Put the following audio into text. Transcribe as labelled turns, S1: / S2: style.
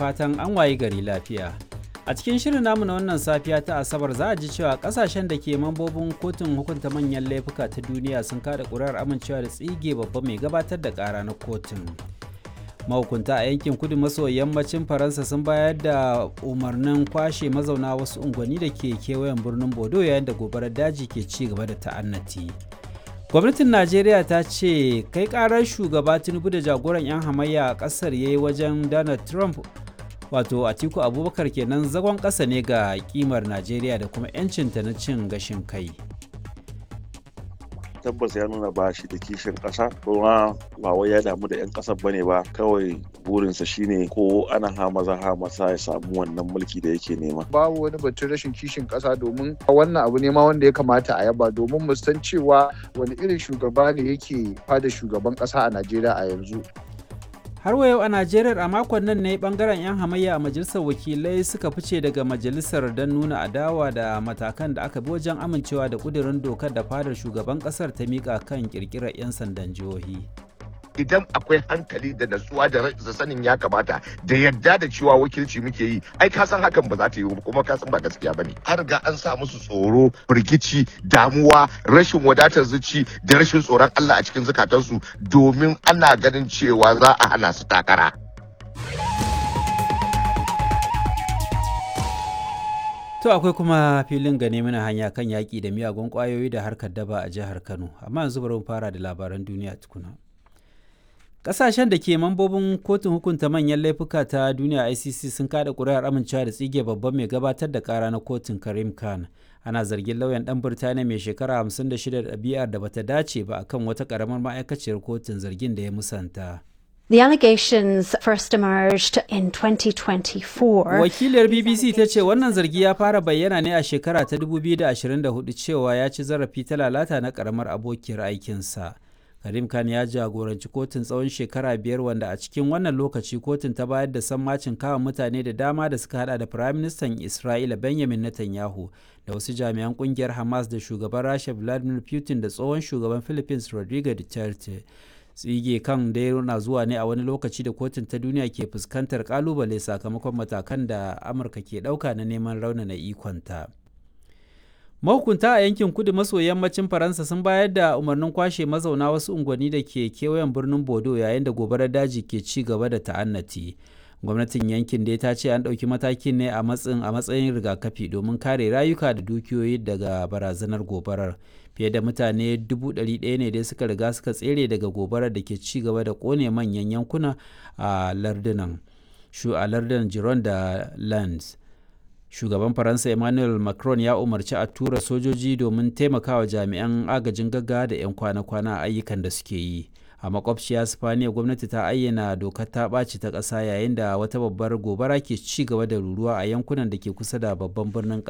S1: fatan an wayi gari lafiya. A cikin shirin namu na wannan safiya ta Asabar za a ji cewa kasashen da ke mambobin kotun hukunta manyan laifuka ta duniya sun kada ƙuri'ar amincewa da tsige babba mai gabatar da ƙara na kotun. Mahukunta a yankin kudu maso yammacin Faransa sun bayar da umarnin kwashe mazauna wasu unguwanni da ke kewayen birnin Bodo yayin da gobarar daji ke ci gaba da ta'annati. gwamnatin najeriya ta ce kai karar shugaba tinubu da jagoran 'yan hamayya a kasar ya yi wajen donald trump wato atiku abubakar kenan zagon ƙasa ne ga kimar najeriya da kuma 'yancinta na cin gashin kai
S2: tabbas ya nuna ba shi da kishin ƙasa kuma ba wai ya damu da 'yan ƙasar bane ba kawai burinsa shine ko ana hamaza hamasa ya samu wannan mulki da yake nema
S3: babu wani batun rashin kishin ƙasa domin wannan abu ne ma wanda ya kamata a yaba domin mu san cewa wani irin shugaba ne yake fada shugaban ƙasa a najeriya a yanzu
S1: har wa yau a najeriya a makon nan ne bangaren 'yan hamayya a majalisar wakilai suka fice daga majalisar don nuna adawa da matakan da aka bi wajen amincewa da kudirin dokar da fadar shugaban kasar ta mika kan kirkirar 'yan sandan jihohi
S4: idan akwai hankali da natsuwa da sanin ya kamata da yadda da cewa wakilci muke yi ai ka san hakan ba za ta yi kuma ka san ba gaskiya bane an riga an sa musu tsoro firgici damuwa rashin wadatar zuci da rashin tsoron Allah a cikin zukatansu domin ana ganin cewa za a hana su takara
S1: To akwai kuma filin gane mana hanya kan yaƙi da miyagun ƙwayoyi da harkar daba a jihar Kano, amma yanzu bari mu fara da labaran duniya tukuna. Ƙasashen da ke mambobin kotun hukunta manyan laifuka ta duniya ICC sun kada ƙuri'ar amincewa da tsige babban mai gabatar da ƙara na kotun Karim Khan. Ana zargin lauyan ɗan Birtaniya mai shekara 56 da ɗabi'ar da bata dace ba akan wata ƙaramar ma'aikaciyar kotun zargin da ya musanta.
S5: The allegations first emerged in 2024.
S1: Wakiliyar BBC ta ce wannan zargi ya fara bayyana ne a shekara ta 2024 cewa ya ci zarafi ta lalata na ƙaramar abokiyar aikinsa. Karim Khan ya jagoranci kotun tsawon shekara biyar wanda a cikin wannan lokaci kotun ta bayar da sammacin kawo mutane da dama da suka hada da Firaministan Isra'ila Benjamin Netanyahu da wasu jami'an kungiyar Hamas da shugaban Rasha Vladimir Putin da tsohon shugaban Philippines Rodrigo Duterte. Tsige kan dai na zuwa ne a wani lokaci da kotun ta duniya ke fuskantar kalubale sakamakon matakan da Amurka ke ɗauka na neman raunana ikonta. mahukunta a yankin kudu maso yammacin faransa sun bayar da umarnin kwashe mazauna wasu unguwanni da ke kewayen birnin bodo yayin da gobarar daji ke ci gaba da ta'annati gwamnatin yankin dai ta ce an ɗauki matakin ne a matsayin a matsayin rigakafi domin kare rayuka da dukiyoyi daga barazanar gobarar fiye da mutane dubu ɗari ɗaya ne dai suka riga suka tsere daga gobarar da ke ci gaba da ƙone manyan yankuna a lardunan shu a lardunan giron da lands shugaban faransa emmanuel macron ya umarci a tura sojoji domin taimakawa jami'an agajin gaggawa da 'yan kwana-kwana a ayyukan da suke yi a makwabciya spaniya gwamnati ta ayyana dokar ta ɓaci ta ƙasa yayin da wata babbar gobara ke ci gaba da ruruwa a yankunan da ke kusa da babban birnin